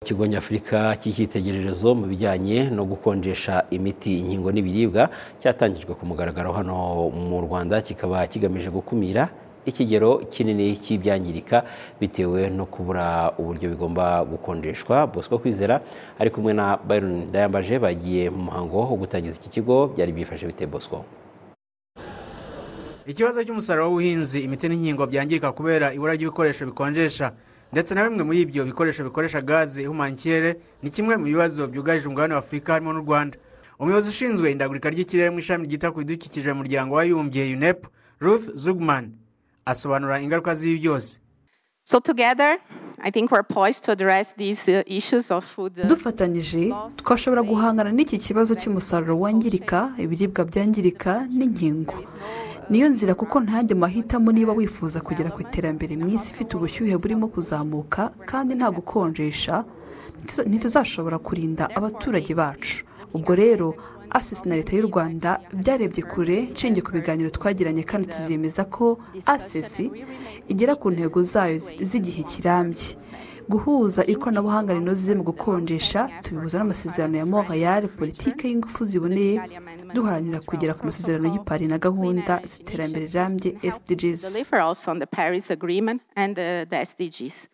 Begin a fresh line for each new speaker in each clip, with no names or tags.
ikigo nyafurika cy'icyitegererezo mu bijyanye no gukonjesha imiti inkingo n'ibiribwa cyatangijwe ku mugaragaro hano mu rwanda kikaba kigamije gukumira ikigero kinini cy'ibyangirika bitewe no kubura uburyo bigomba gukonjeshwa bosco kwizera ari kumwe na byron ndayambaje bagiye mu muhango wo gutangiza iki kigo byari byifashe bite bosco
ikibazo cy'umusaruro w'ubuhinzi imiti n'inkingo byangirika kubera ibura ry'ibikoresho bikonjesha ndetse na bimwe muri ibyo bikoresho bikoresha gaze ihumanya ikirere ni kimwe mu bibazo byugarije umugabane wa afurika harimo n'u rwanda umuyobozi ushinzwe indagurika ry'ikirere mu ishami ryita ku bidukikije mu muryango w'abibumbye unep ruth zugman asobanura ingaruka z'ibi byose
So together, I think we're poised to address these uh, issues of food. uh,
dufatanyije twashobora guhangana n'iki kibazo cy'umusaruro wangirika ibiribwa byangirika n'inkingo niyo nzira kuko ntajya mahitamo niba wifuza kugera ku iterambere mu isi ifite ubushyuhe burimo kuzamuka kandi nta gukonjesha ntitu- ntituzashobora kurinda abaturage bacu ubwo rero asisi na leta y'u rwanda byarebye kure nshingiye ku biganiro twagiranye kandi tuzemeza ko asisi igera ku ntego zayo zi- z'igihe kirambye guhuza ikoranabuhanga rinoze mu gukonjesha tubihuza n'amasezerano ya montreal politike y'ingufu ziboneye duharanira kugera ku masezerano y'i Paris na gahunda z'iterambere rirambye sdgs
Deliver also on the Paris Agreement and uh, the SDGs.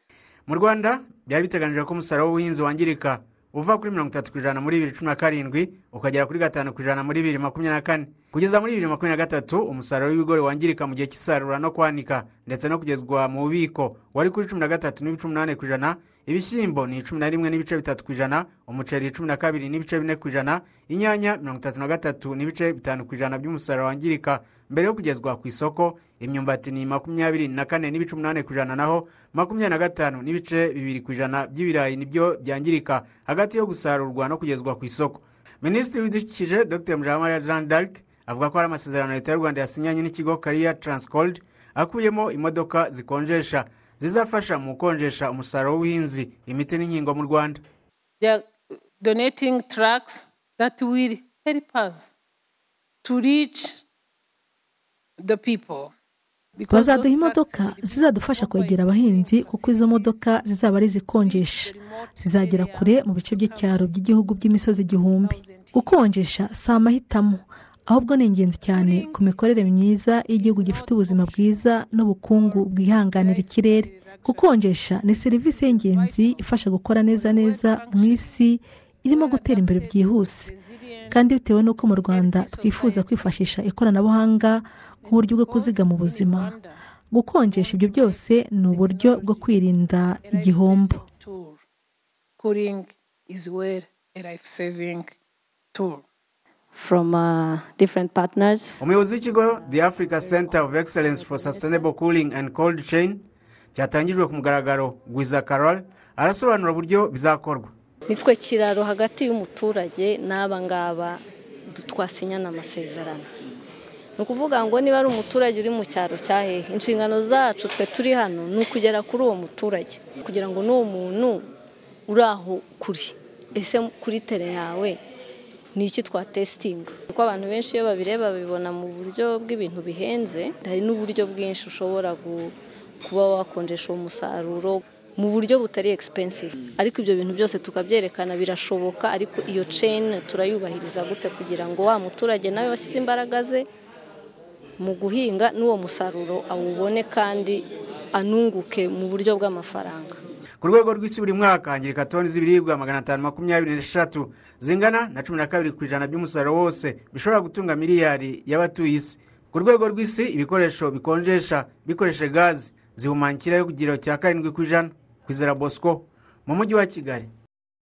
mu rwanda byari biteganyijwe ko umusaruro w'ubuhinzi wangirika uva kuri mirongo itatu ku ijana muri bibiri cumi na karindwi ukagera kuri gatanu ku ijana muri bibiri makumyabiri na kane kugeza muri bibiri makumyabiri na gatatu umusaruro w'ibigori wangirika mu gihe cy'isarura no kwanika ndetse no kugezwa mu bubiko wari kuri cumi na gatatu n'ibice umunani ku ijana ibishyimbo ni cumi na rimwe n'ibice bitatu ku ijana umuceri cumi na kabiri n'ibice bine ku ijana inyanya mirongo itatu na gatatu n'ibice bitanu ku ijana by'umusaruro wangirika mbere yo kugezwa ku isoko imyumbati ni makumyabiri na kane n'ibice umunani ku ijana naho makumyabiri na gatanu n'ibice bibiri ku ijana by'ibirayi nibyo byangirika hagati yo gusarurwa no kugezwa ku isoko minisitiri w'ibidukikije dr mujamariya jean d'arc avuga ko hari amasezerano leta y'u rwanda yasinyanye n'ikigo kariya transcold akubiyemo imodoka zikonjesha zizafasha mu gukonjesha umusaruro w'ubuhinzi imiti n'inkingo mu rwanda
they are donating trucks that will help us to reach the people. Because those
bazaduha
trucks
imodoka
will be
zizadufasha
owned by
kwegera abahinzi
individuals
kuko izo modoka zizaba ari izikonjesha zizagera kure mu bice by'icyaro by'igihugu by'imisozi igihumbi gukonjesha si amahitamo ahubwo ni ingenzi cyane ku mikorere myiza y'igihugu gifite ubuzima bwiza n'ubukungu bwihanganira ikirere gukonjesha ni serivisi y'ingenzi ifasha gukora neza neza mu isi irimo gutera imbere byihuse kandi bitewe n'uko mu rwanda twifuza kwifashisha ikoranabuhanga nk'uburyo bwo kuzigama ubuzima gukonjesha ibyo byose ni uburyo bwo kwirinda igihombo
tool. Cooling is well a life saving tool.
from uh, different partners.
umuyobozi w'ikigo the africa center of excellence for sustainable cooling and cold chain cyatangijwe ku mugaragaro gwiza carol arasobanura uburyo bizakorwa
nitwe kiraro hagati y'umuturage n'aba ngaba du- twasinyana amasezerano ni ukuvuga ngo niba ari umuturage uri mu cyaro cya hehe inshingano zacu twe turi hano ni ukugera kuri uwo muturage kugira ngo n'uwo muntu uri aho kuri ese kuri tere yawe ni iki twatesitinga kuko abantu benshi iyo babireba babibona mu buryo bw'ibintu bihenze hari n'uburyo bwinshi ushobora gu- kuba wakonjesha uwo musaruro mu buryo butari expensive ariko ibyo bintu byose tukabyerekana birashoboka ariko iyo chain turayubahiriza gute kugira ngo wa muturage nawe washyize imbaraga ze mu guhinga n'uwo musaruro awubone kandi anunguke mu buryo bw'amafaranga
ku rwego rw'isi buri mwaka hangirika toni z'ibiribwa magana atanu makumyabiri n'eshatu zingana na cumi na kabiri ku ijana by'umusaruro wose bishobora gutunga miliyari y'abatuye isi ku rwego rw'isi ibikoresho bikonjesha bikoresha gazi zihumanya ikirere ku kigero cya karindwi ku ijana kwizera bosco mu mujyi wa kigali